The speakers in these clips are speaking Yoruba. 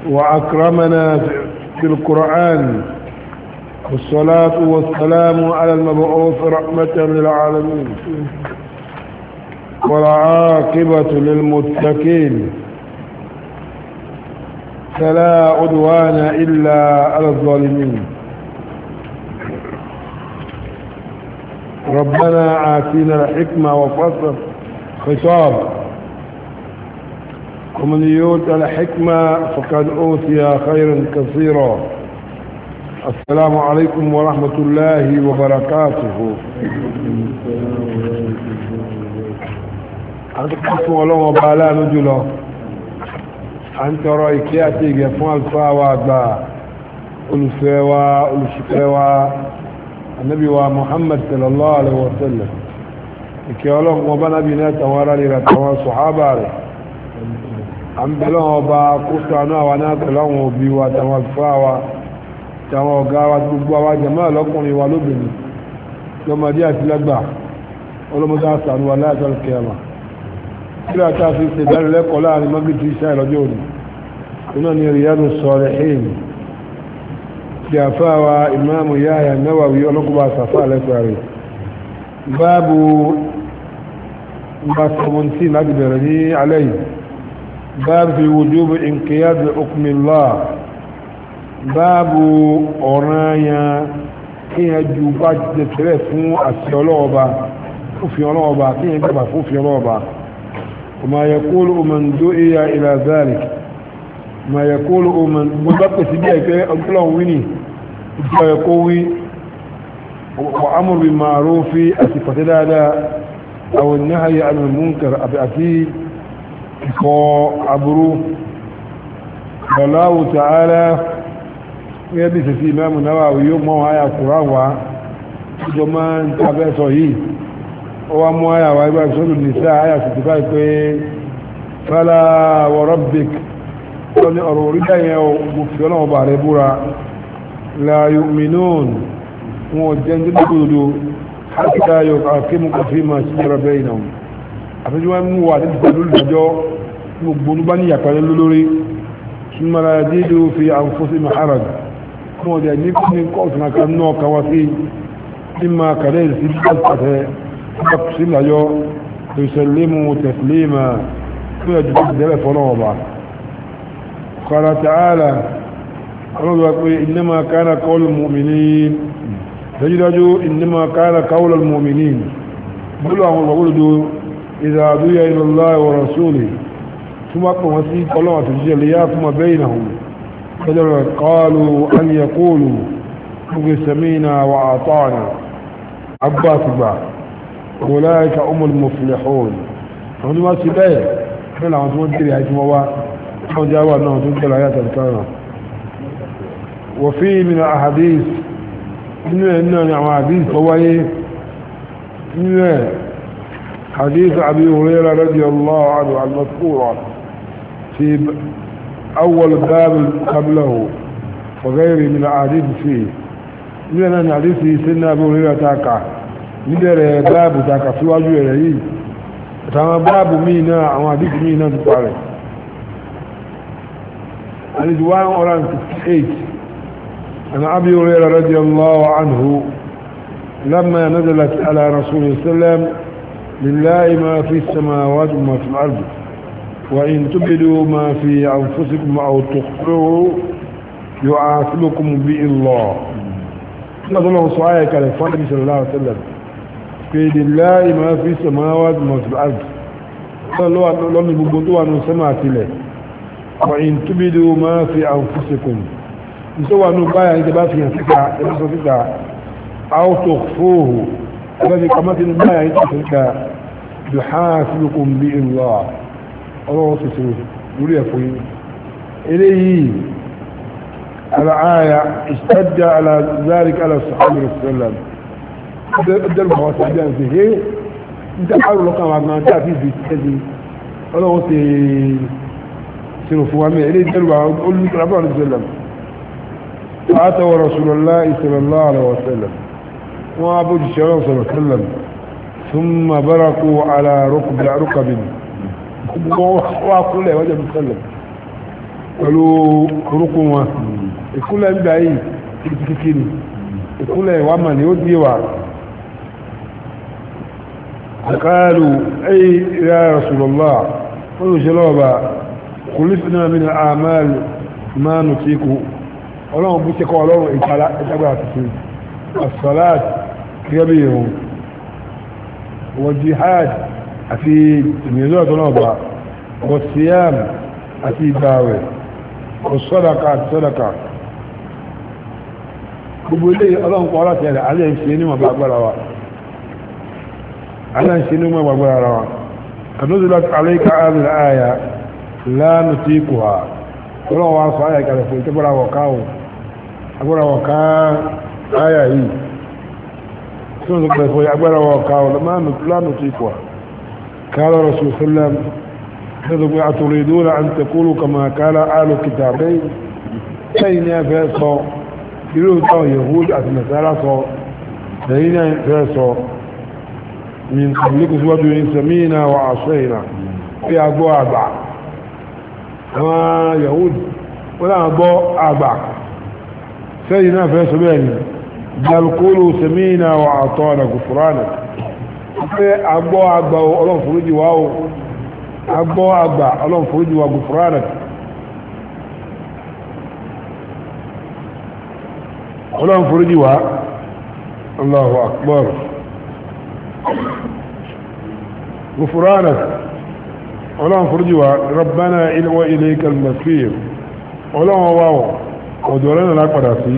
وأكرمنا في القرآن والصلاة والسلام على المبعوث رحمة للعالمين والعاقبة للمتقين فلا عدوان إلا على الظالمين ربنا آتينا الحكمة وفصل خطاب ومن يؤت الحكمة فقد أوتي خيرا كثيرا السلام عليكم ورحمة الله وبركاته àtúkùn ọlọ́wọ́n bá aláàánú jùlọ a ń tọrọ ìkẹ́ àti ìgẹ̀ fún àlùfáà wa àgbà olùfẹ́ wa olùṣìfẹ́ wa annabi wa muhammad sallallahu alaihi wasallam ìkẹ́ ọlọ́wọ́n bá nábi náà tàwọn ará rẹ̀ tàwọn sọ̀hábà rẹ̀ a ń bẹ̀rẹ̀ wọn bá kó sànú àwọn náà tẹ̀láwọn òbí wa tàwọn àlùfáà wa tàwọn ọ̀gá wa gbogbo àwọn jàmáà lọ́kùnrin wa lóbìnrin lọ́mọdé àti lágbà ọlọ́mọdé àsànú wa láyàtọ̀ kẹrà kíra ta fi ṣe dánilẹ́kọ̀ọ́ láàrin magribi iṣẹ́ ìlọ́jọ́ òní iná ni Riyadu Salihin tí a fáwa imáàmù Yahya Nawawi ọlọ́kùnbà sàfà lẹ́kọ̀ọ́ rẹ̀ báàbù bá 17 láti bẹ̀rẹ̀ ní alẹ́ yìí báàbù fi wujubu inqiyad li hukmillah báàbù ọ̀ranyàn kíyàn ju bá jẹ tẹ́lẹ̀ fún àṣẹ ọlọ́ọ̀ba fúnfin ọlọ́ọ̀ba kíyàn gbàgbà fúnfin ọlọ́ọ̀ba وما يقول من دعي إلى ذلك ما يقول من مبقى سبيعك أنتلهم ويني يقوي وأمر بالمعروف أسفة لا أو النهي عن المنكر أبأتي وعبرو والله تعالى يبي سي إمام النووي يوم ما هي القرآن وجمان تابع صحيح wa mú àyà wà ibá ìṣòro nìsá àyà sì báyìí pé fala wa rabbik tó ní ọ̀rọ̀ orílẹ̀ yẹn mo fi ọlọ́wọ́ bà rẹ búra la yu'minun wọn jẹ́ ní gbogbo hatta yuhakkimuka fima shajara bainahum àfẹ́jú wọn mú wà nípa lórí ìdájọ́ gbogbo ní bá ní yàtọ̀ lórí thumma la yajidu fi anfusihim haraj wọn jẹ́ ní kí ní kọ́ọ̀tù náà kan náà kan wá sí mímọ kàlẹ́ ìsìn pàtàkì تقسم له يسلمه تسليما ويجب الدلة فنوضع قال تعالى إنما كان قول المؤمنين تجدوا إنما كان قول المؤمنين بلوا هم وقلوا إذا دعي إلى الله ورسوله ثم أقوم وسيط الله في الجليات ما بينهم قالوا أن يقولوا سمينا وأعطانا عباس بعض أولئك هم المفلحون àwọn tó wá sí bẹ́ẹ̀ fẹ́lá àwọn tó wọ́n tèrè àìsí wọ́n wá wọ́n jẹ́ wà náà tó ń tẹ́lá ayáta ìkára وفي من الأحاديث inú ẹ̀ náà ni àwọn àdíث tó wáyé inú ẹ̀ حديث أبي هريرة رضي الله عنه المذكورة في أول باب قبله وغيره من الأحاديث فيه inú ẹ̀ náà ni àdíث سنة أبي هريرة تاكا níbẹ̀rẹ̀ báàbù tàkà síwájú rẹ̀ yìí àtàwọn báàbù míì náà àwọn àdíkù míì náà ti parẹ̀ àdíkù 158 عن أبي هريرة رضي الله عنه لما نزلت على رسول الله صلى الله عليه وسلم لله ما في السماوات وما في الأرض وإن تبدوا ما في أنفسكم أو تخفوه يعاقبكم به الله نظر الله سؤالك على النبي صلى الله عليه وسلم في لله ما في السماوات وما في الأرض lọ́nà gbogbo tó wà ní sẹ́mà àtìlẹ̀ وإن تبدوا ما في أنفسكم tó wà ní báyà ní tẹbá fi hàn síta ẹbí sọ síta أو تخفوه ẹbá fi kàmá sí ní báyà ní tẹbá síta يحاسبكم به الله ọlọ́wọ́ tuntun lórí ẹ̀fọ́ yìí eléyìí الآية اشتد على ذلك على الصحابة والسلام ọjọ́ ìgbà wọn sàbí àti ṣe ń tẹ́ àrùn lọ́kàn wa gan tí a fi fi tẹ́sí ọlọ́wọ́ ti ṣèrò fún wa mẹ́ ilé ìjẹ́rùwà olùkọ́lábà ní sẹ́lẹ̀m fàátàwọ̀ rasulullah sallallahu alaihi wasallam wọ́n á bójú ṣe ọlọ́wọ́ sọ̀rọ̀ sẹ́lẹ̀m ثم بركوا على ركب ركب wọ́n wá kúnlẹ̀ wọ́n jẹ́ sẹ́lẹ̀m pẹ̀lú orúkún wọn ìkúnlẹ̀ ń gbà yìí kìkìkì ni ìkúnlẹ̀ wà mà ní ó díẹ̀ wà قالوا أي يا رسول الله قلوا جلوبا خلفنا من الأعمال ما نطيق ọlọ́run bú ṣekọ́ ọlọ́run ìtagbà tuntun as-salat gẹ́bí wọ́n jihad àti ìmìnira ọ̀tọ́lọ́ọ̀bá wọ́n siyam àti ìgbàwẹ̀ wọ́n sọ́daka àti sọ́daka gbogbo ilé ọlọ́run kọ́ láti ẹ̀rẹ̀ alẹ́ ń ṣe níwọ̀n gbàgbára wa alẹ́ ń ṣe níwọ̀n gbàgbára wa kanuzulat alayka hadhihi al-aya la nutiquha ọlọ́run wa sọ ayà ìkàlẹ̀ fún ìtẹ́gbọ́ra wọ̀ káwọ̀ agbára wọ̀ ká ayà yìí tí wọ́n sọ pẹ̀lú agbára wọ̀ káwọ̀ lánàá tó ikọ̀ قال رسول الله صلى الله عليه وسلم يقول أتريدون أن تقولوا كما قال آل كتابين سين فيصو يقولوا تو يهود أتنسالة صو سين فيصو من قبلكم سوى سمينا وعصينا في أبو أبع àwọn yahudi wọ́n náà gbọ́ àgbà sẹ́yìn náà fẹ́ sọ́bẹ̀ ni jalkolo semina wa àtọ́ ọ̀nà gùfúránà pé agbọ́ àgbà ọlọ́nfòrójì wá o agbọ́ àgbà ọlọ́nfòrójì wá gùfúránà ọlọ́nfòrójì wá allahu akbar gùfúránà ọlọ́run fúrújì wa rabbana ilwa ilayka al-masir ọlọ́run wá wọ̀ ọ̀dọ̀ rẹ̀ náà padà sí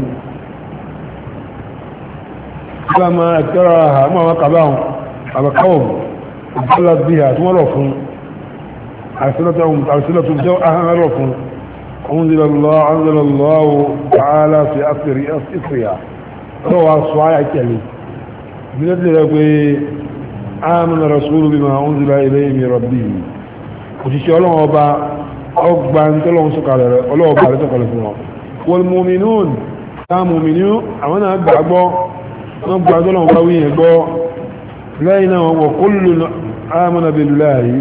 gbàmà ẹ̀tẹ́ra àmọ́ àwọn kàbáhùn àbàkáwọ̀ ìbálà bí i àtúwọ́n rọ̀ fún àṣílẹ̀tún jẹ́ ahọ́n rọ̀ fún ọ̀húnzílọ́lọ́ ta'ala fi asiriya lọ́wọ́ sọ ayà kẹlẹ̀ mílẹ̀ rẹ̀ pé amana rasulu bima unzila ilayhi min rabbihi òṣìṣẹ́ ọlọ́run ọba ọgbà ń tọ́lọ́run sọ̀kalẹ̀ rẹ̀ ọlọ́ọ̀bà rẹ̀ sọ̀kalẹ̀ fún wọn wal mu'minun táà mùmìnú àwọn náà gbàgbọ́ wọ́n gbà tọ́lọ́run bá wíyẹn gbọ́ lẹ́yìn náà wọ́n kullu amana billahi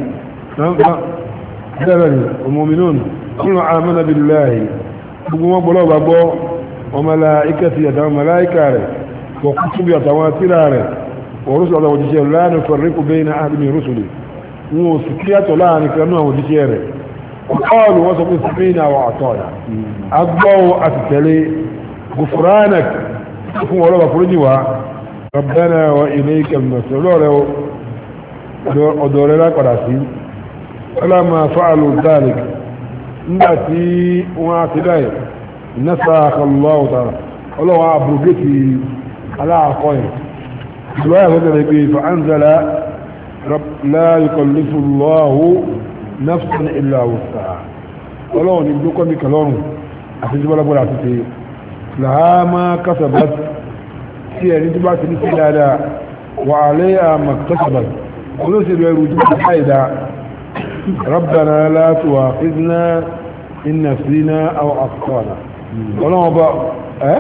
bẹ́ẹ̀ ni mu'minun kullu amana billahi gbogbo wọn gbọ́lọ́ bá gbọ́ wọn malaikati àtàwọn malaika rẹ̀ wọ́n kutubi àtàwọn tíra rẹ̀ wọ́n rúṣù àtàwọn òjíṣẹ́ la nufarriqu bayna ahadin min rusuli wọn ò sì kíyàtọ̀ láàrin kanú àwọn òjíṣẹ́ rẹ̀ ọ̀pọ̀lù wọ́n sọ pé sàmìnà wà àtọ́ọ̀dà agbọ́wọ́ àti tẹ̀lé gufranak fún ọlọ́wà fúrújì wa rabbana wa ilayka al-masir ọlọ́rẹ̀ ọ̀dọ̀ rẹ̀ lápàdà sí ọlọ́mà fa'alu dhalik nígbà tí wọ́n á ti dáì nasakha Allahu ta'ala ọlọ́wà abrogeti aláàkọ́yìn ìlú ayà fẹ́ pé fa'anzala لا يكلف الله نفسا الا وسعها ọlọ́run ní gbókọ́ ní kẹlọ́rùn àti jíbọ́lábọ́lá àti ṣe láàmà kásábàt tí ẹni tó bá ti ní sí dáadáa wà alẹ́ àmà kásábàt olóṣèlú ẹrù tó ti káìdá rabbana la tu'akhidhna in nasina aw akhtana ọlọ́run ọba ẹ́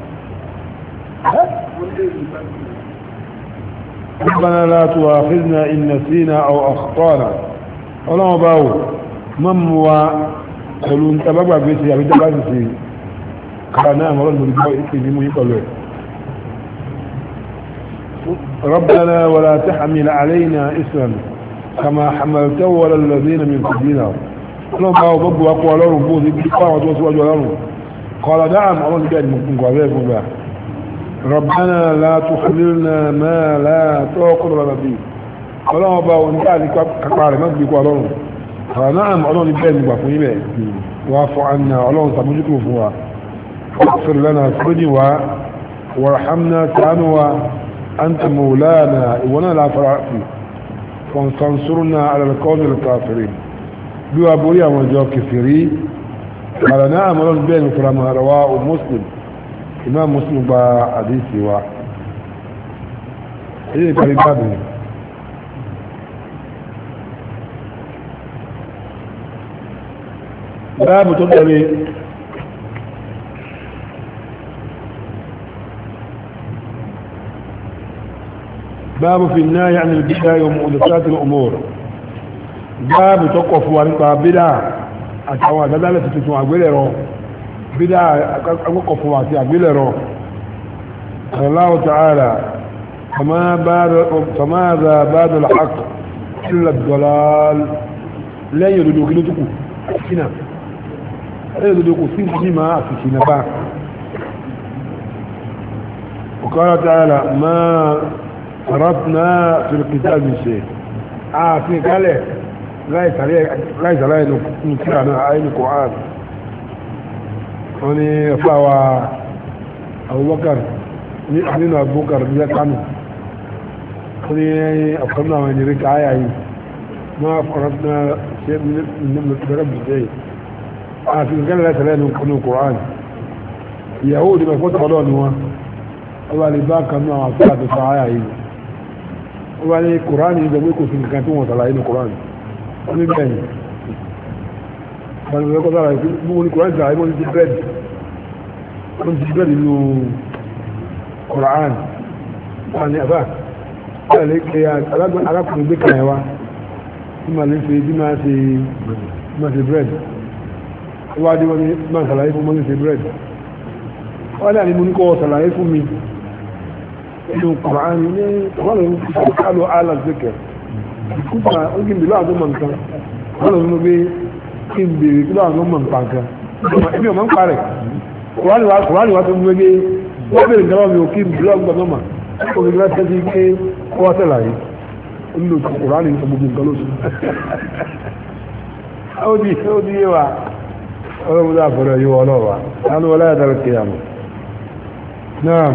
ربنا لا تؤاخذنا إن نسينا أو أخطانا ọlọ́wọ́ báwò mọ́mù wa pẹ̀lú ń tàbàgbà gbé sí àbíjá bá sì sí kára náà mọ́rọ̀ lórí gbọ́ ìpè ní mú yí pẹ̀lú ẹ̀ ربنا ولا تحمل علينا إسرا كما حملته ولا الذين من قبلنا ọlọ́wọ́ báwò gbogbo akọ ọlọ́run bó ti bí pàwọn tó síwájú ọlọ́run قال نعم ọlọ́run bẹ́ẹ̀ ni mo kún gbàgbé fún bẹ́ẹ̀ ربنا لا تحملنا ما لا طاقة لنا به ọlọ́run ọba òní káàdì kápá rẹ̀ mọ́sí kó ọlọ́run àwọn náà ọlọ́run bẹ́ẹ̀ nígbà fún ilẹ̀ wà fún àná ọlọ́run sàmójúkò fún wa ọ̀fẹ́rẹ̀ lẹ́nà fúrúdì wa wàrhamna tánú wa anta maulana ìwọ̀n náà láfara fi fansansurna alalkọ́nù kafiri bí wa borí àwọn ìjọ kẹfìrí àwọn náà ọlọ́run bẹ́ẹ̀ ní fúra máa rawa o muslim imam muslim gba àdísì wa èyí ìparí bábìí باب تدري باب في النهي عن البدع ومحدثات الامور باب توقف وانت بدع àtàwọn àdádálẹ̀ tuntun àgbélẹ̀rọ bídá akọ́kọ̀ fún àti àgbélẹ̀rọ Allah ta'ala فماذا بعد الحق إلا الضلال لا يردو كيلو تكو سنة لا يردو كو سنة بما في سنة با وقال تعالى ما فرطنا في الكتاب من شيء آه في قال láìsí aláì ní kíra náà ayé ní kòhán wọ́n ni fáwa abubakar ní nínú abubakar ní kánù wọ́n ni ọ̀kan náà wọ́n ni rí káyà yìí máa fọ́nà náà ṣe bẹ̀rẹ̀ bẹ̀rẹ̀ àti nǹkan láìsí aláì ní kòhán ìyàwó òdì mẹ́fọ́ tọ́lọ́ ni wọ́n wọ́n bá lè bá kan náà àti àtúnṣe ayà yìí wọ́n bá ní kòhán yìí gbẹ̀gbẹ̀ kò sí nǹkan tí wọ́n sàlàyé ní kòhán ní bẹ́ẹ̀ni ọ̀nà ìrẹ́kọ́ sára ìpín mú ní kòrán ìsìnkú àìmọ́ ti bẹ́ẹ̀dì wọ́n ti bẹ́ẹ̀dì nínú kòrán wọ́n ni àbá ẹ̀lẹ́ pé arákùnrin gbé kàyẹ̀ wá tí ma lè fi bí máa ṣe máa ṣe bẹ́ẹ̀dì wọ́n dé wọ́n ni máa ṣàlàyé fún máa ṣe bẹ́ẹ̀dì wọ́n dà ní mú ní kọ́ ṣàlàyé fún mi nínú kòrán ní wọ́n lè fi kálọ̀ alà zikr kúta ó kí n bèèrè àwọn ọmọ nǹkan wọ́n lọ nínú pé kí n bèèrè kí láwọn ọmọ nǹkan nǹkan ẹbí ọmọ ń parẹ̀ kùránì wa tó ń gbégé wọ́n bèèrè nǹkan mi ò kí n bèèrè ọgbọ̀n ọmọ ó fi gbá tẹ́sí pé wọ́n tẹ̀lá yìí ó nílò kùránì nǹkan gbogbo nǹkan lóṣù ó di ó di yé wa ọlọ́run dá àfẹ́rẹ́ yíwọ ọlọ́wà lánàá wọlé àdára kìyàmù náà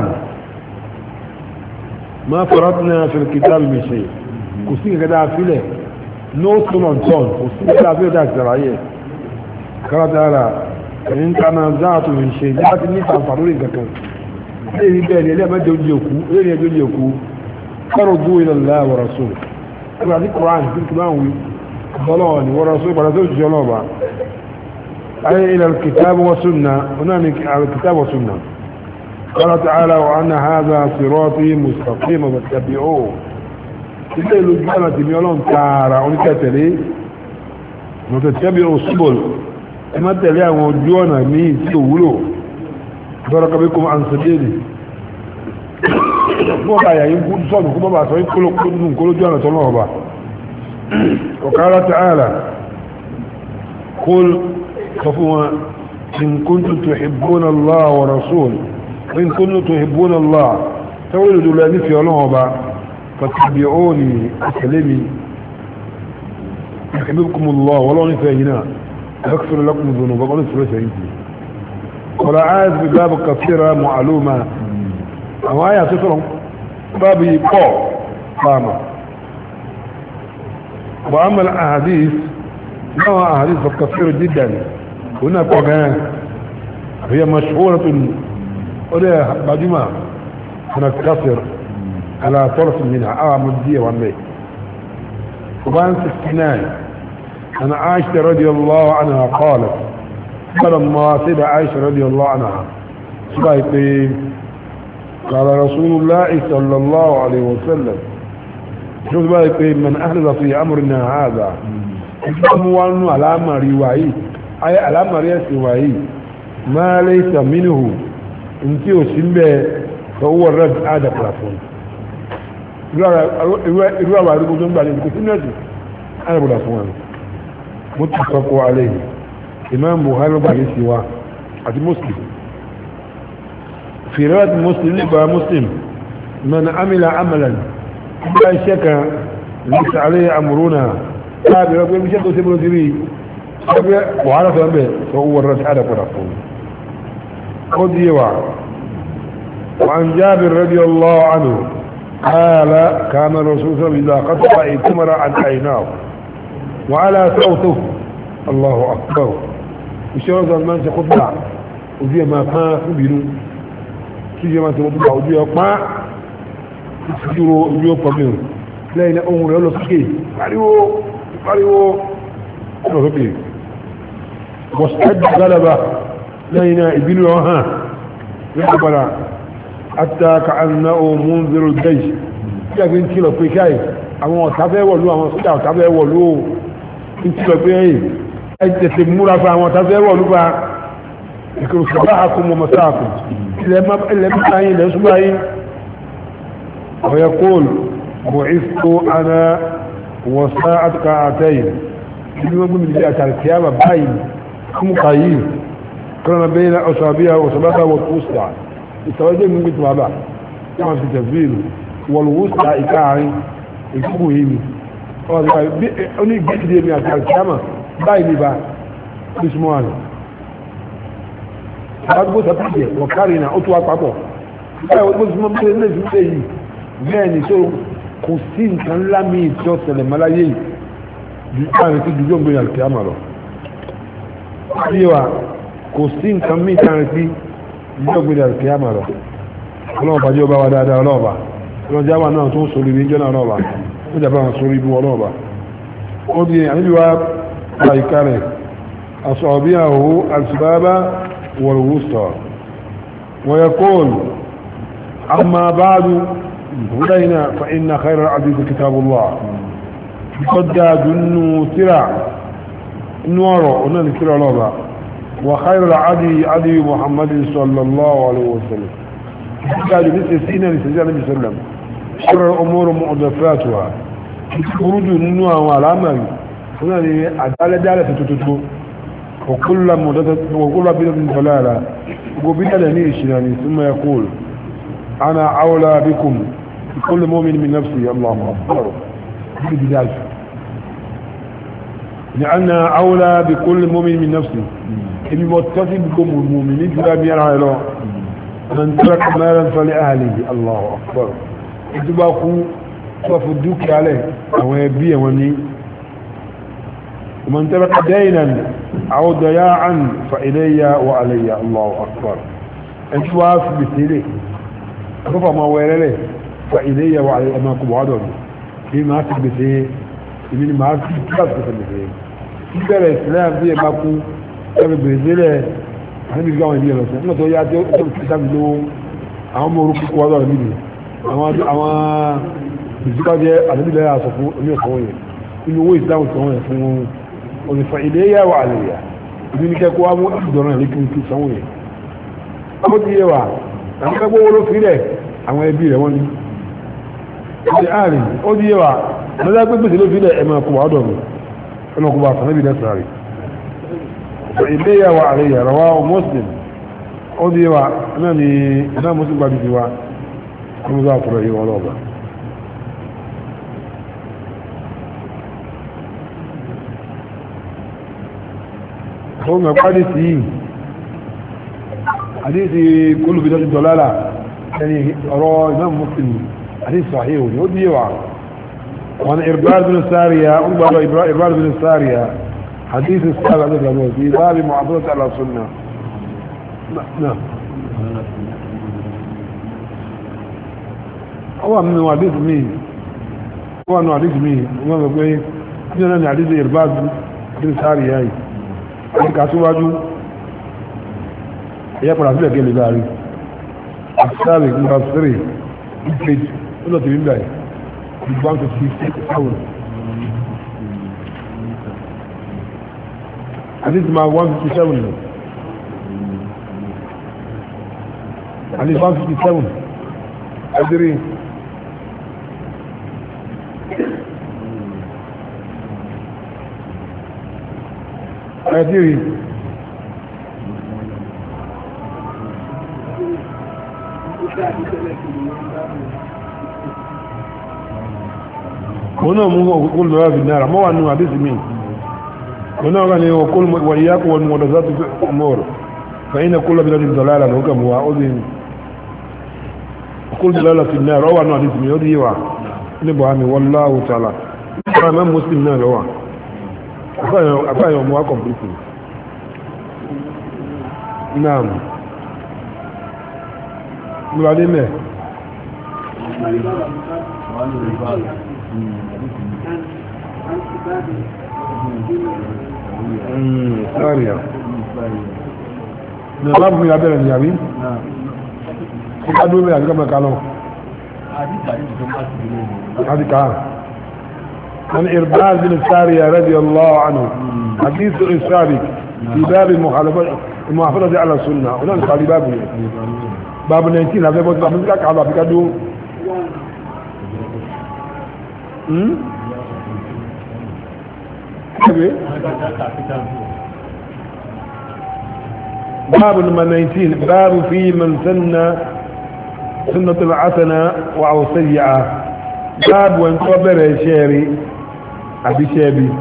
ما فرطنا في الكتاب من شيء kò sí nǹkan dáa sílẹ̀ no stone unturned kò sí nǹkan dáa sílẹ̀ dáa sílẹ̀ ayé káradára ẹ̀yìn kaná záàtò ń ṣe ní láti ní ìtànfà lórí nǹkan kan lẹ́yìn bẹ́ẹ̀ ni ẹlẹ́mẹ́jọ ojú òkú lẹ́yìn ẹjọ́ ojú òkú kọ́rọ̀ dú ilẹ̀ láà wọ̀rọ̀ só ẹgbẹ́ àti koran tí kí máa ń wí bọ́lọ̀ ni wọ́rọ̀ só ìpàdé tó jẹ́ ọlọ́ọ̀bà ayé ilẹ̀ kìtàbù wa sunna ọ̀nà ni kìtàbù wa sunna قال تعالى وأن هذا صراطي مستقيم فاتبعوه ilé ìlú gbọ́nà tèmi ọlọ́run tààrà oníkẹtẹ̀lé mọ̀tẹ̀tẹ̀bí òṣùbọ̀l ẹ má tẹ̀lé àwọn ojú ọ̀nà míì tí ò wúlò bọ́rọ̀ kọ́bí kó máa ń sọdéèdè fún ọba àyà yìí kún sọ́nù kó bọ́bà sọ yìí kóló kóló kóló ojú ọ̀nà tọ́lọ́ ọba ọ̀kára tààlà kól sọ fún wọn in kuntum tuhibbuna Allah wa rasul in kuntum tuhibbuna Allah tawil dula ní fi ọlọ́run ọba فاتبعوني أسلمي يحببكم الله والله نفاهنا يغفر لكم ذنوبكم ونسر سيدي ولا عايز بباب كثيرة معلومة أو آية تترهم بابي قو قامة وأما الأحاديث نوع أحاديث كثيرة جدا هنا قوغان هي مشهورة ولا بعدما سنكسر على طرف منها اه مدية ومي وبان سكنان انا عائشة رضي الله عنها قالت فلما سيدة عائشة رضي الله عنها سبايقين قال رسول الله صلى الله عليه وسلم شو سبايقين من احدث في امرنا هذا اموالنا على امر وعي اي على امر وعي ما ليس منه انتي وسنبه فهو الرد هذا بلافون irú àwọn arúgbó tó ń gbà ní ìdíkò sínú ẹ̀sìn arábùdà fún wọn mo ti sọ́kọ́ alẹ́ yìí imam buhari gbà ní sí wa àti muslim fìrẹ́wàtí muslim nígbà muslim mẹ́nà amílà amalan nígbà iṣẹ́ kan lẹ́sà alẹ́ amúrúnà káàbí rẹ̀ pé iṣẹ́ tó sébúrò sí rí ẹgbẹ́ buhari sọ bẹ́ẹ̀ sọ wọ́n rẹ̀ sí àdàpọ̀dà fún ó di yẹwà وعن جابر رضي الله عنه قال كان الرسول صلى الله عليه وسلم إذا قطع ائتمر عن عيناه وعلى صوته الله أكبر ìṣẹ́wọ́n sọ máa ń ṣe kọ́tà ojú ẹ̀ máa pán fúbinú kí ṣe máa ṣe kọ́tà ojú ẹ̀ pán ìṣúró ojú ẹ̀ pọ̀ mìíràn lẹ́yìn náà ohun rẹ̀ lọ sókè pariwo pariwo lọ sókè wọ́sẹ̀dì galaba lẹ́yìn náà ìbínú ọ̀ hàn lẹ́yìn padà hatta ka annahu munziru jaysh tí a fi ń kìlọ̀ pé káì àwọn ọ̀tá fẹ́ wọ̀lú àwọn sójà ọ̀tá fẹ́ wọ̀lú ń kìlọ̀ pé ẹ̀yìn tètè múra fún àwọn tàbí wọ̀ lúpa ìkòrò sọ̀bá àkùn mọ̀ mọ̀sáàkù ilẹ̀ mẹ́ta yìí ilẹ̀ ṣúgbà yìí ọ̀yẹ́ kóòlù bọ̀ ìfò ana wọ̀sá àtúkà àtẹ́yìn ibi wọ́n gbọ́n mi àtàrí kìyàmà báyìí kúmù kàyí kọ́nà bẹ́yìn ọ̀sàbíyà ọ̀sàbátà wọ̀ kúsà ìtàwọ́jẹ́ mi gbé tùwábà wọ́n fi tẹ̀síìlù wọ̀lúwúsà ìkáàrin ìkúkù yìí oní ìgbésídé mi àtàrí kìyàmà báyìí ní bá bísmọ́ àná àgbó sàpàdé wọ̀kárì náà ó tó wá papọ̀ báyìí wọ́n gbọ́sí mọ́ bílẹ̀ lẹ́sìn tẹ́ yìí bẹ́ẹ̀ ni tó kò sí nǹkan ńlá mi tí ó ṣẹlẹ̀ máláyé yìí ju káàrin sí dúdú ògbé àlùkí àmà lọ bí wa kò sí nǹkan mi káàrin sí dúdú ògbé àlùkí àmà lọ ọlọ́ọ̀bà jẹ́ ọba wa dáadáa ọlọ́ọ̀bà ọlọ́jà wa náà tó ń sọ ibi jọ́nà ọlọ́ọ̀bà ó jà bá wọn sọ ibi ọlọ́ọ̀bà ó di àníbi wa àyíká rẹ̀ أصابعه السباب والوسطى ويقول أما بعد هدينا فإن خير الحديث كتاب الله قد جنو ترع نور ونن ترع لوبا وخير العدي عدي محمد صلى الله عليه وسلم قال مثل سينا لسجان النبي صلى الله عليه وسلم شر الأمور محدثاتها خروج النوع والعمل هنا عدالة دالة تتتتو وكل مدة وكل بدعة ضلالة وبدعة نيشناني ثم يقول أنا أولى بكم بكل مؤمن من نفسي الله أكبر بداية لأن أولى بكل مؤمن من نفسي إني متصل بكم المؤمنين فلا بيرها له من ترك مالا فلأهله الله أكبر إتباقوا ففدوك عليه أو يبيه وني ومن ترك دينا أو ضياعا فإلي وعلي الله أكبر انتواف بسيري رفع ما ويرلي فإلي وعلي أما كبعدهم بما تبسي من ما تبسي بسي ìbẹ̀rẹ̀ islam bí ẹ bá kú ẹbí bèrèsílẹ̀ àníbi gbáwọn ìdí ẹ̀rọ sẹ́yìn tó yá tí ó tó fi sábì lówó àwọn ọmọ orúkú kọ́ ọ̀dọ̀ níbi àwọn ìsìkájẹ́ àdébìlẹ̀ àṣọ fún oní ẹ̀kọ́ yẹn inú owó ìsìlámù tó wọ́n yẹn fún ònífà ilé yà wà àlèyà ibi ní kẹ́kọ́ wá mú ìdọ̀rọ̀ ìlú kí n fi sanwó yẹn ó ti yé wa àwọn kẹ́kọ́ wọ́n ló fi rẹ̀ àwọn ẹbí rẹ̀ wọ́n ní ó ti àárín ó ti yé wa lọ́dá pé gbèsè ló fi rẹ̀ ẹ̀mọ̀ kò wá ọ̀dọ̀ mi ẹ̀mọ̀ kò wá fún ẹbí lẹ́sìn rẹ̀ ilé yà wà àlèyà rọwá muslim ó ti yé wa náà ni iná muslim gbàdú ti wa ó mú sáà fúnra yìí wọn lọ́ọ̀bà هم حديثي حديثي كله بداية الدلالة يعني أرى إمام مسلم حديث صحيح يودي يوعى وانا إربال بن السارية أمبر إربال بن السارية حديث السابع ذلك في باب معضلة على السنة نعم هو من حديث مين هو من حديث مين هو من حديث إربال بن السارية هاي ẹ̀ka síwájú ẹ̀yẹ́ padà sílẹ̀ gẹ́lẹ̀ láàrin àṣàrí nígbà sírì ìpèjì ó lọ tìrí nígbà yìí one fifty six seven àti ti máa one fifty seven lọ àti one fifty seven ẹ̀dírí ẹ̀dírí mo náà mú ọkùnkùn lọ́wọ́ fi náà mọ́ wà nínú àdísì mi mo náà wà ní ọkùn wàyíyákù wọn mọ̀ dọ̀zá tó fẹ́ mọ́rọ̀ fẹ́yìn náà kúlọ̀ bí lọ́dún dọ̀lára ló kà mú wa ó dín ọkùn dọ̀lára fi náà rọ́wà nínú àdísì mi ó dín wà ní bọ̀ àmì wọ́n láwù tààlà nígbà mẹ́ muslim náà lọ́wà àfáàyàn ọmọ wa kọ̀m̀pútù náà múládé mẹ́ sáàríà ní ọlá fún ìyàbẹ̀rẹ̀ ní àrí ó ká dúró mẹ́rin àríkọ́ mẹ́ka lọ láti ká wọ́n ni irbaz bin sáàríà radiyallahu anhu حديث السابق في باب المخالفة المحافظة على السنة هنا قال باب باب 19 هذا باب باب لك على بكدو امم باب نمبر 19 باب في من سن سنة الحسنة أو سيئة باب وان كبر شيري أبي شيبي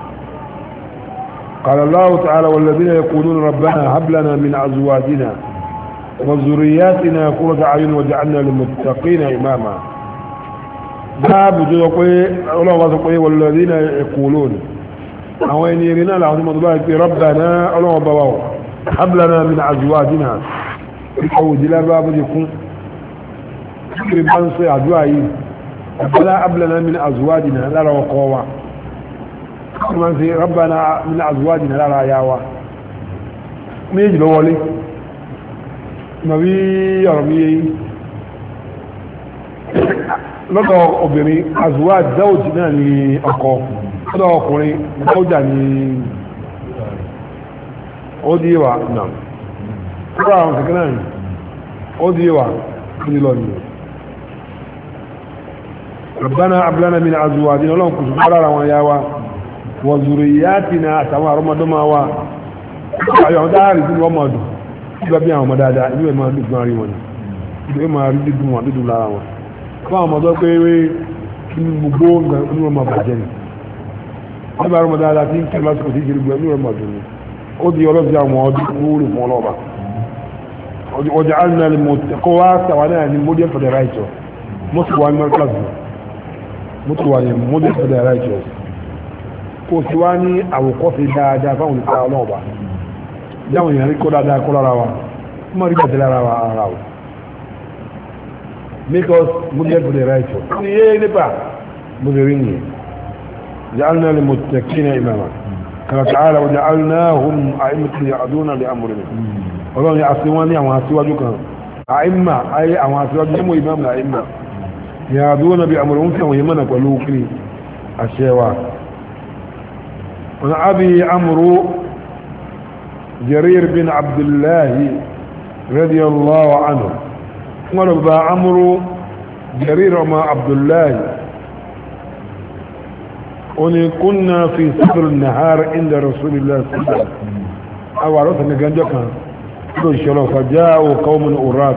قال الله تعالى والذين يقولون ربنا هب لنا من أزواجنا وذرياتنا قرة أعين وجعلنا للمتقين إماما باب جوقي الله وصفه والذين يقولون أو إن يرنا لهم مضبعك ربنا الله وبواو هب لنا من أزواجنا أو جلا باب يكون فكر بانسي أدوائي ربنا هب لنا من أزواجنا لا وقوة man fi rabbana min azwajina lára ya wa méjì ló wọlé ma bí ọ̀rọ̀ mi yéyí lọ́dọ̀ obìnrin azwaj zawj náà ni ọkọ lọ́dọ̀ ọkùnrin zawja ni ó di wà náà kúrò àwọn kẹ̀kẹ́ náà ni ó di wà ní lọ ni rabbana ablana min azwajina ọlọ́run kùsùn lára wọn ya wa wọ̀zùrìyàtìna àtàwọn àrọ́mọdọ́mà wa ayọ̀ dáàrí tí wọ́n mọ̀ dùn nígbà bí àwọn ọmọ dáadáa inú ẹ̀ máa dùn fún àrí wọn ni inú ẹ̀ máa rí dídùn wọn dídùn lára wọn fún àwọn ọmọdọ́ pé wé kí ní gbogbo inú ẹ̀ máa bàjẹ́ ni wọ́n bá ọmọ dáadáa tí ń kí lásìkò tí ìṣèlú gbẹ inú ẹ̀ máa dùn ni ó di ọlọ́sí àwọn ọdún wúlò fún ọlọ́ba ọjà alìnà ni mo kọ́ wá sàwọn náà ni model for the righteous mọ́tò wà ní mọ́tò mọ́tò wà ní model for the righteous kò sí wá ní àwòkọ́sí dáadáa fáwọn olùkọ́ ọlọ́ọ̀bá jáwọn èèyàn rí kó dáadáa kó lára wa kó má rí bàtẹ́ lára wa ara wa make us model for the right one ní yé nípa mo lè rí nìyẹn ja'alna lil muttaqina imama kama ta'ala wa ja'alnahum a'immatan ya'duna bi amrina ọlọ́run ni àti wọ́n ní àwọn aṣíwájú kan àìmà ayé àwọn aṣíwájú ní mo imam na àìmà ya'duna bi amrina ń fi àwọn yẹmọ́nà pẹ̀lú kiri àṣẹ wa عن أبي عمرو جرير بن عبد الله رضي الله عنه قال أبا عمرو جرير وما عبد الله وني كنا في صدر النهار عند رسول الله صلى الله عليه وسلم أو عرفنا جنجكا فجاءوا قوم أرات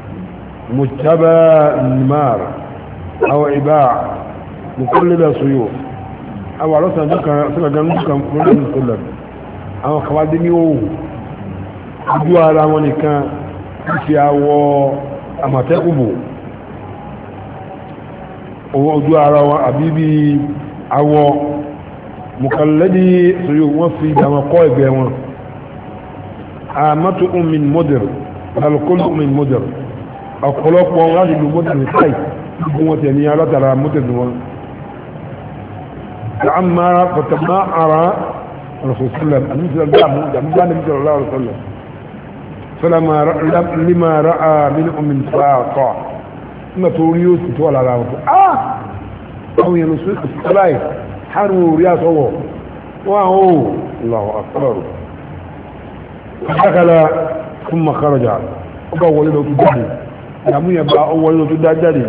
مجتبى النمار أو عباع مقلد سيوف àwọn àlọ́sàn dúkà sílẹ̀gán dúkà mọ́lẹ́sìn sílẹ̀ àwọn kàwádé ní òhù ojú ara wọn nìkan fi àwọ àmàtẹ́kùbò ojú ara wọn àbíbí àwọ mùkànlẹ́dí sórí wọ́n fi ìdáwọn kọ́ ẹgbẹ́ wọn àmàtò min model alkol min model ọ̀pọ̀lọpọ̀ láti lu model ní káì gbogbo wọn tẹ̀ ní alátara model wọn تعمر فتماعر الرسول صلى الله عليه وسلم المثل الجامع جامع النبي صلى الله عليه وسلم فلما لما راى منهم من فاقة ثم توريوس تولى على اه او ينسوك الصلاة حروا رياض هو وهو الله اكبر فدخل ثم خرج أول له تدعي يعمل يبقى أول له تدعي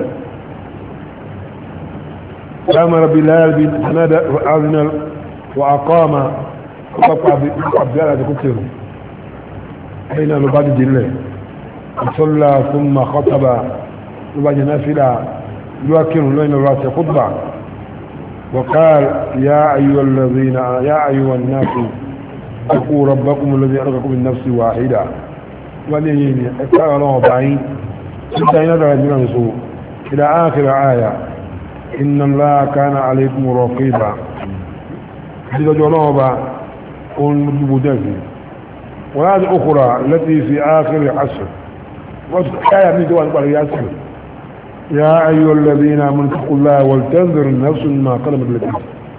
أمر بلال بن أذن وأقام وقطع بلاد كتر حين لبعد جله صلى ثم خطب لبعد نافلة يوكل لين الراس خطبة وقال يا أيها الذين يا أيها الناس اتقوا ربكم الذي خلقكم من نفس واحدة ولين اكثر الله بعين حتى ينادى من سوء إلى آخر آية إن الله كان عليكم رقيبا حديث جنوبا ونجب دافي وهذه أخرى التي في آخر عشر وآية من دوان قال ياسر يا أيها الذين آمنوا اتقوا الله ولتنظر نفس ما قدمت لكم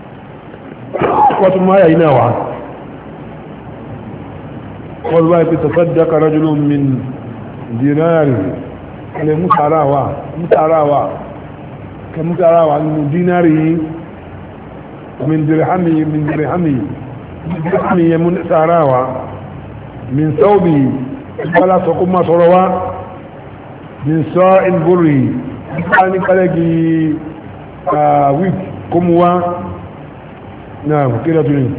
وثم آية نوعا والله تصدق رجل من ديناره على مسعراوة مسعراوة كمسعراوة من ديناره من درهمه من درهمه mi yẹ mú sára wa min saubi wala sọ kó máa sọ̀rọ̀ wa min sọ ìbúrì nípa ní kálẹ́gì wíp kó mú wa náà kí lọ́tún ní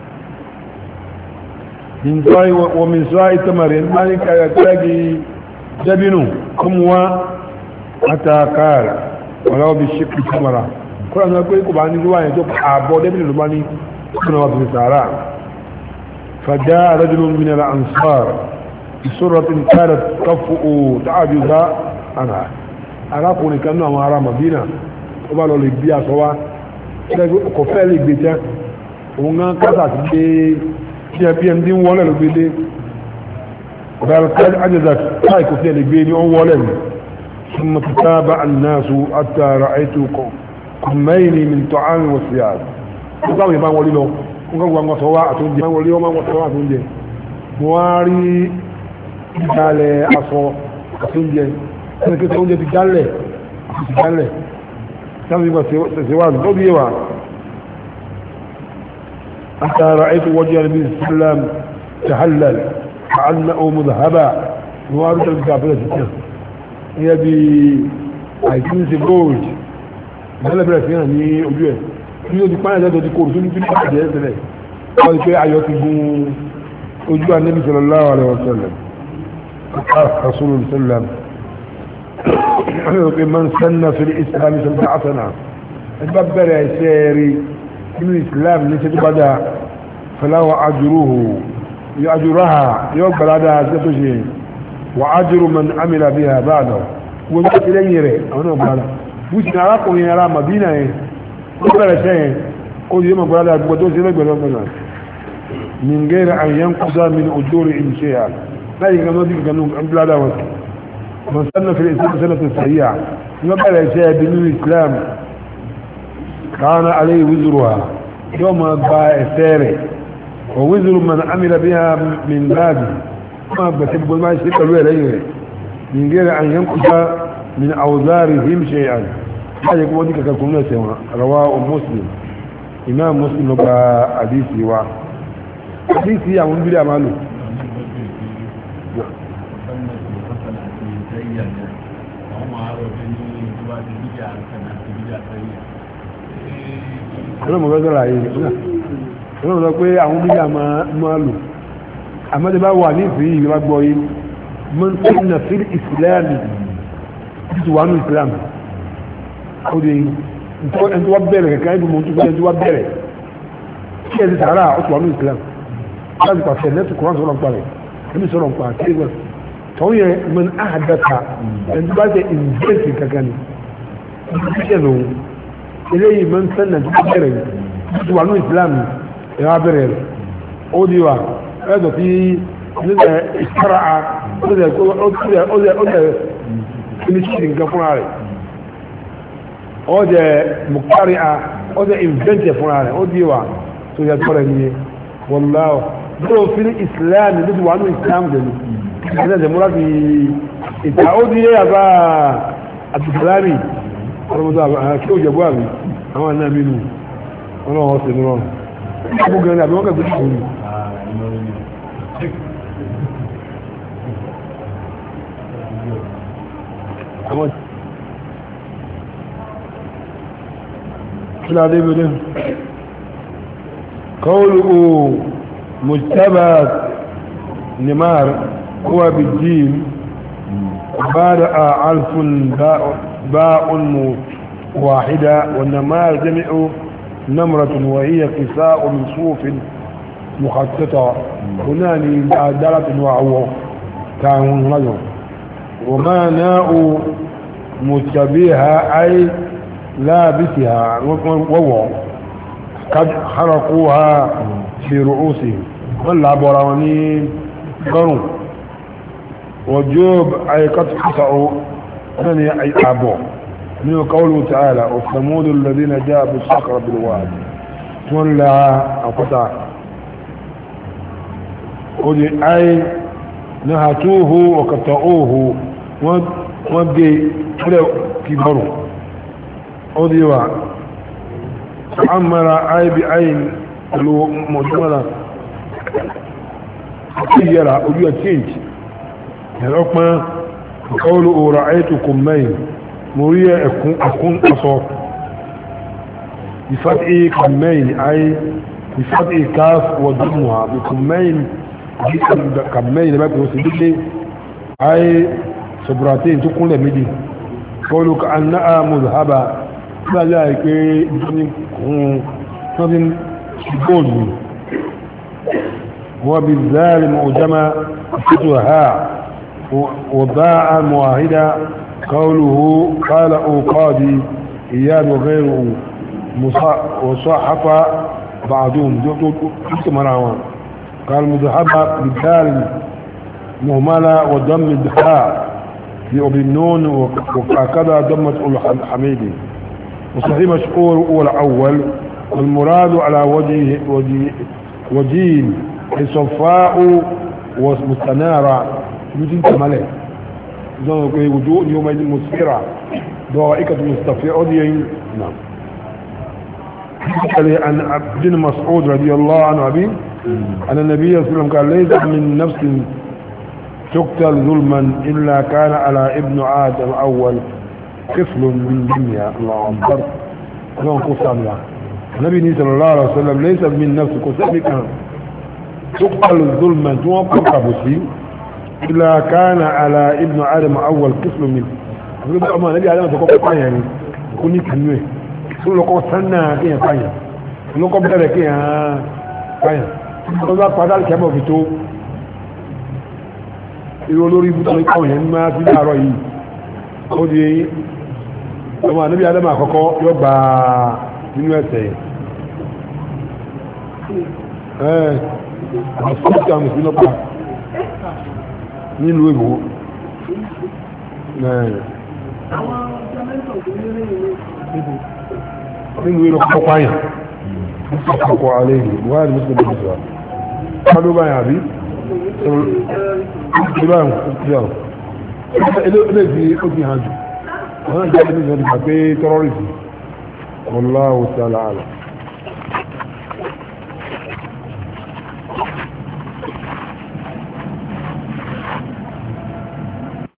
min sọ wa min sọ ìtàmàrí nípa ní kálẹ́gì dẹ́bínú kó mú wa àtàkàrà wọ́n bí ṣe kí tamara kọ́lá náà pé kò bá ní lówà yẹn tó àbọ̀ dẹ́bìnrin ló bá ní kọ́nà wà fi sàárà fàjá rajulun min al-ansar ìṣòratin kára káfù dáàbí za àná arákùnrin kan náà àwọn ará Madina ó bá lọ lè bí aṣọ wa ṣẹ́gbẹ́ ọkọ̀ fẹ́ lè gbé tẹ́ òun gan kásà ti gbé pmd ń wọlé ló gbé dé ọ̀gára kájí àjẹsà káì kò fẹ́ lè gbé ní ọ̀n wọlé ni ثم تتابع الناس حتى رأيت كمين من طعام وثياب nígbàwò yẹn bá wọlé lọ wọ́n kọ́ gbogbo sọ wá àtúnjẹ wọ́n wọlé wọ́n sọ wá àtúnjẹ mo wá rí ìdálẹ̀ aṣọ àtúnjẹ ẹni kí oúnjẹ ti dálẹ̀ àti ti dálẹ̀ sáwọn ìgbà tẹ̀síwájú tó bí yé wa àtàrà ètò wọ́jú ẹni bí islam tahallal ka'anna omu zahaba mo wá rí tẹ̀lé bí abẹ́rẹ́ ti tẹ̀ ìyẹ́ bí àìsínsì gold ìdálẹ̀bẹ̀rẹ̀ fi hàn ní ojú ẹ̀ ní o ti pààyàn jẹ́ tó ti kóòrò tó ní fílípà jẹ́ ẹ̀sẹ̀lẹ̀ wọ́n ti pé ayọ̀ ti gun ojú Ànábì sallallahu alaihi wasallam rasulul sallam wọ́n ti man sanna fil islam sọ̀tà àtànà ẹni bá bẹ̀rẹ̀ ẹ̀ṣẹ́ rí nínú islam ní ṣe tó bá dáa falawa ajruhu yóò ajuraha yóò gbàládà ṣe tó ṣe wà ajru man amila biha ba'da wọ́n ti lẹ́yìn rẹ̀ àwọn náà gbàlá bùsùn arákùnrin ara Madina yẹn ó bẹ̀rẹ̀ sẹ́yìn ó yí mọ̀ gbọ́dá gbogbo tó sí lẹ́gbẹ̀rẹ̀ ọgbọ̀nà min gẹ́rẹ̀ àyàn kúsá min ojúrí ìṣẹ́ yà láyé gan lọ́dí gan gbọ́dá wọn mọ̀ sánà fi ìsìn sánà tó sàyà ní wọ́n bẹ̀rẹ̀ sẹ́ ẹbí nínú Islam kàánà alẹ́ wízuru ha yóò máa gba ẹsẹ̀ rẹ̀ o wízuru man amila bí ha min báàbì máa gbẹ̀sẹ̀ gbogbo máa ṣe pẹ̀lú ẹ̀rẹ́ rẹ̀ min gẹ́rẹ̀ àyàn kúsá min àwùzárì him ṣe yà láyé kó wọ́n ní kankan kún náà sẹ́wọ̀n rawa o muslim imam muslim ló gba àdísì wa àdísì àwọn bídà máa lò ọ̀nà mọ̀ fẹ́sọ̀rọ̀ ayé ọ̀nà mọ̀ sọ pé àwọn bídà máa lò àmọ́dé bá wà ní ìfìyí ìgbà gbọ́ yìí mọ́ tí na fi ìsìlámì títí wà ní ìsìlámì ó di ẹni tó wá bẹ̀rẹ̀ kẹ̀kẹ́ ẹni tó mọ̀ tó fẹ́ ẹni tó wá bẹ̀rẹ̀ kí ẹ ti sàárà ó tó wà ní ìsìlámì láti pàṣẹ lẹ́tù kọ́rán sọ̀rọ̀ nípa rẹ̀ ẹni sọ̀rọ̀ nípa kí ẹ tọ́ yẹ mọ́n àdàkà ẹni tó bá jẹ ìnvẹ́ǹtì kankan ni ìṣẹ́ lòun eléyìí mọ́n sẹ́nà tó bẹ̀rẹ̀ tó wà ní ìsìlámì ẹ̀ wá bẹ̀rẹ̀ rẹ̀ ó di wa ẹ̀ dọ̀ tí nígbà ìsára ó lẹ̀ finishin nǹkan fúnra rẹ̀ ó jẹ́ mùkárí a ó jẹ́ invente fúnra rẹ̀ ó di wa tó yẹ tọ́rọ ní wọláwọ̀ tó fi ní islam ní wà ní islam gẹ̀lú ẹ̀sẹ̀ jẹ́ múra fi ìta ó di yẹ́ àbá àtìsílámì ọlọ́mọdé kí ó jẹ̀bú àmì àwọn àná mi nù ọlọ́wọ́ sí ní wọn ọmọ gẹ̀rẹ́ àbí wọ́n kẹ̀kẹ́ tó ní àwọn كلا دي بدن قوله مجتبى نمار هو بالجيم بعد ألف باء, باء واحدة والنمار جمع نمرة وهي كساء من صوف مخططة هناني دالة وعوة كان رجل وما ناء متبيها أي لابسها وهو قد حرقوها في رؤوسهم ولا برانين قروا وجوب أي قد حصعوا ثاني أي أبو من قوله تعالى والثمود الذين جاء بالصخرة بالواد ولا أقطع أي نهتوه وقطعوه وبدي كبروا أضيوا عمر أي بعين pẹ̀lú mọ̀júmọ́ra àti yẹra ojú ẹ̀ change ẹ̀rọ pọ́n kọ́ọ̀lù òòrà ayétukùn mẹ́yìn mo rí ẹ̀kún ẹ̀kún aṣọ ìfàtí kàmẹ́yìn ayé ìfàtí káf wọ̀dúnmùhà bìkùnmẹ́yìn kàmẹ́yìn lẹ́bàá pẹ̀lú sí dídé ayé sọ̀bùràtẹ́yìn tó kúnlẹ̀ méjì kọ́ọ̀lù ka annáà mùsùlùmá láàrín àìpé ìjọni kún something gold وبالذال معجمة فتها وباع معاهدة قوله قال او قاضي اياد وغيره وصحف بعضهم قال مذهبة بالدال مهملة وضم الدخاء في وبالنون وكذا ضمة الحميدي وصحيح مشهور هو الأول والمراد على وجه وجه وجين صفاء ومستنارة يجين كمالة وجوه يوم مسفرة ضائقة مستفيئة نعم عن عبد مسعود رضي الله عنه أبي أن النبي صلى الله عليه وسلم قال ليس من نفس تقتل ظلما إلا كان على ابن آدم أول كفل من دنيا الله أكبر الله قصة الله النبي صلى الله عليه وسلم ليس من نفس كسبك تقتل ظلما توقع بسي إلا كان على ابن آدم أول كفل من أقول أما نبي آدم تقول يعني يكون يكنوه يقول لك سنة كي يفايا يقول لك بدأ كي يفايا يقول لك قدال كما في تو irú olórí ibùdó ìkọ̀wé yẹn máa fi láàárọ̀ yìí ó di eyín ọmọ àníbí adama àkọ́kọ́ yóò gba nínú ẹ̀sẹ̀ ẹ̀ àṣíkà àwọn ìsinmi ọ̀pá nílùú èbò nínú ìlú ọkọ̀ pààyàn ọkọ̀ alẹ́ yìí wáyé ní mùsùlùmí ìjọba kádó báyà bí ìbáyà ìjọba eléyìí ó ti hàn jù wọ́n jẹ́ ẹni ìjọba ìgbà pé tọ́rọ́rìsì wallahu ta'ala a'lam